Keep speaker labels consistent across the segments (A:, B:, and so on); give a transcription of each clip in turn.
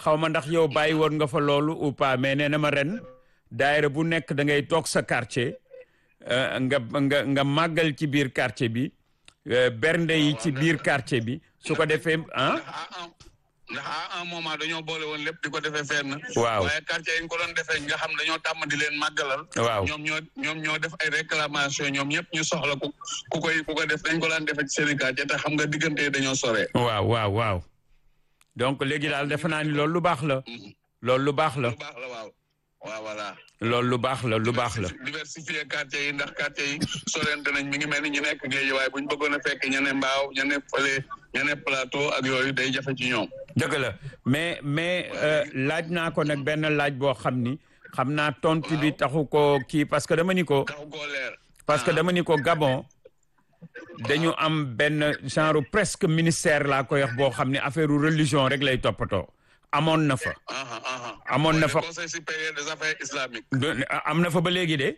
A: xaw ma ndax yow bàyyi woon nga fa loolu ou pas mais nee na ma ren daayira bu nekk da ngay toog sa quartier nga nga nga màggal ci biir quartier bi bernde yi ci biir quartier bi su ko defee ah.
B: ndax à un moment dañoo boole woon lépp di ko defee fenn.
A: waaw
B: waaye quartier yi ñu ko doon defee nga xam dañoo tàmm di leen màggalal.
A: waaw
B: ñoom ñoo ñoom ñoo def ay réclamation ñoom ñëpp ñu soxla ku ku koy ku ko def dañ ko daan defee ci seen i quartier te xam nga diggante yi dañoo sore.
A: waaw waaw waaw donc léegi daal defe naa ni loolu lu baax la. loolu lu baax la.
B: lu baax la waaw waaw voilà.
A: loolu lu baax la lu baax la.
B: diversifier quartier yi ndax quartier yi sorente nañ mi ngi mel ni ñu nekk géej waaye bu ñu bëggoon a fekk ña ne mbaaw ña ne fële ña ne plateau ak yooyu day jafe ci ñoom.
A: dëgg la mais mais laaj naa ko nag benn laaj boo xam ni xam naa tontu bi taxu ko kii parce que dama ni ko.
B: taxu koo leer.
A: parce que dama ni ko Gabon dañu am benn genre presque ministère laa koy wax boo xam ne affaire religion rek lay toppatoo amoon na fa. amoon na fa
B: conseil supérieur des affaires islamiques.
A: am na fa ba léegi de.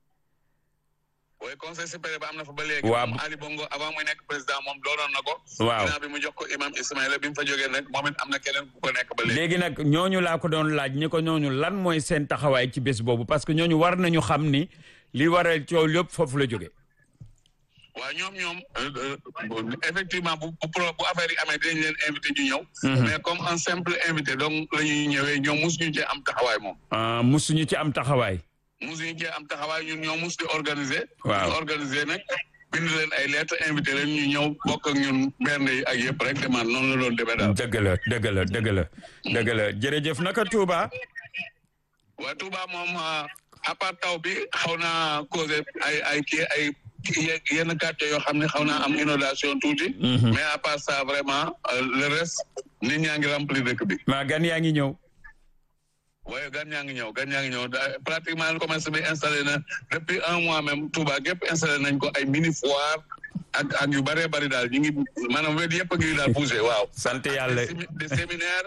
B: oui conseil supérieur ba am na fa ba léegi.
A: waaw
B: moom Ali Bongo avant muy nekk président moom doonoon na ko.
A: waaw
B: ginnaaw bi mu jox ko imam Ismaïla bi mu fa jógee nag moom it am na keneen ku ko nekk ba léegi.
A: léegi nag ñooñu laa ko doon laaj ñi ko ñooñu lan mooy seen taxawaay ci bés boobu parce que ñooñu war nañu xam ni li waral coow lépp foofu la jóge
B: waaw ñoom ñoom effectivement bu bu pro bu affaire yi amee dinañ leen invité ñu ñëw. mais comme un simple invité donc la ñuy ñëwee ñoom mosuñu cee am taxawaay moom.
A: ah musuñu ci am taxawaay.
B: mosuñu cee am taxawaay ñun ñoo mus di organiser.
A: waaw
B: di organiser nag bind leen ay lettres invité leen ñu ñëw bokk ak ñun benn yi ak yëpp rek demande noonu la doon demee daal.
A: dëgg la dëgg la dëgg la dëgg la jërëjëf naka Touba.
B: waaye Touba moom à part taw bi xaw naa causé ay ay kii ay. yenn quartier yoo xam ne xaw naa am inondation tuuti. mais à part ça vraiment le reste nit ñaa ngi rempli dëkk bi.
A: maa gan yaa ngi ñëw.
B: waaye gan ñaa ngi ñëw gan ñaa ngi ñëw pratiquement commerce bi installé na depuis un mois même Touba gépp installé nañ ko ay mini foire ak ak yu bëree bëri daal ñu ngi maanaam wet yëpp a ngi daal bougé waaw.
A: sant yàlla
B: des séminaires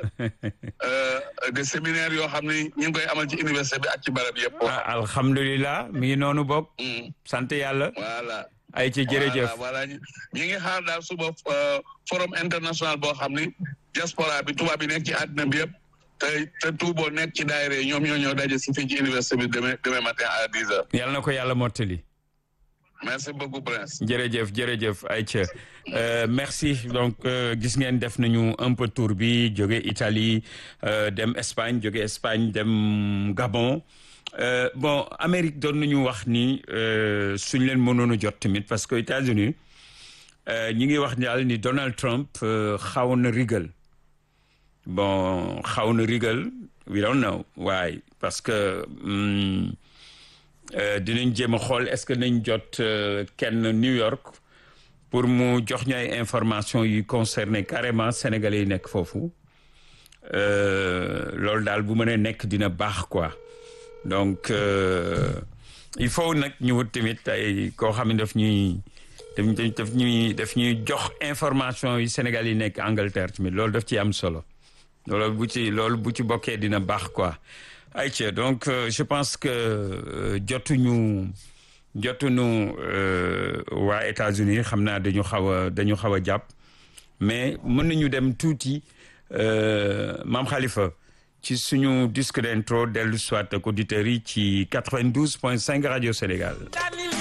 B: des séminaires yoo xam ne ñu ngi koy amal ci université bi ak ci barab yëpp.
A: ah alhamdulilah mi ngi noonu bokk. sant yàlla.
B: voilà.
A: ay ci jërëjëf
B: voilà ñu ngi xaar daal suba forum international boo xam ni diaspora bi tubaab bi nekk ci àddina bi yëpp te te tuuboo nekk ci daayira yi ñoom ñoo ñoo daje si fii ci université bi demain demain matin à dix heures.
A: yàlla na ko yàlla mottali.
B: merci beaucoup Prince.
A: jërëjëf jërëjëf Aïcha merci donc gis ngeen def nañu un peu tour bi jóge Italie dem Espagne jóge Espagne dem Gabon. Euh, bon Amérique doon nañu wax ni suñ leen mënoon a jot tamit parce que États-Unis ñi ngi wax daal ni Donald Trump xaw na rigal bon xaw na rigal we don't know why parce que dinañ jéem a xool est-ce que nañ jot kenn New York pour mu jox ñu ay information yu concerné carrément sénégalais yi nekk foofu loolu daal bu mënee nekk dina baax quoi donc euh, il faut nag ñu wut tamit ay koo xam ne daf ñuy daf ñuy daf ñuy jox information yi Sénégal yi nekk Angleterre tamit loolu daf ci am solo loolu bu ci loolu bu ci bokkee dina baax quoi ayca donc euh, je pense que euh, jotuñu jotuñu waa États-Unis xam naa dañu xaw a dañu xaw a jàpp mais mën nañu dem tuuti maam Khalifa ci suñu disque d'intro dellu soit ak auditeurs yi ci 92 point 5 rajo Sénégal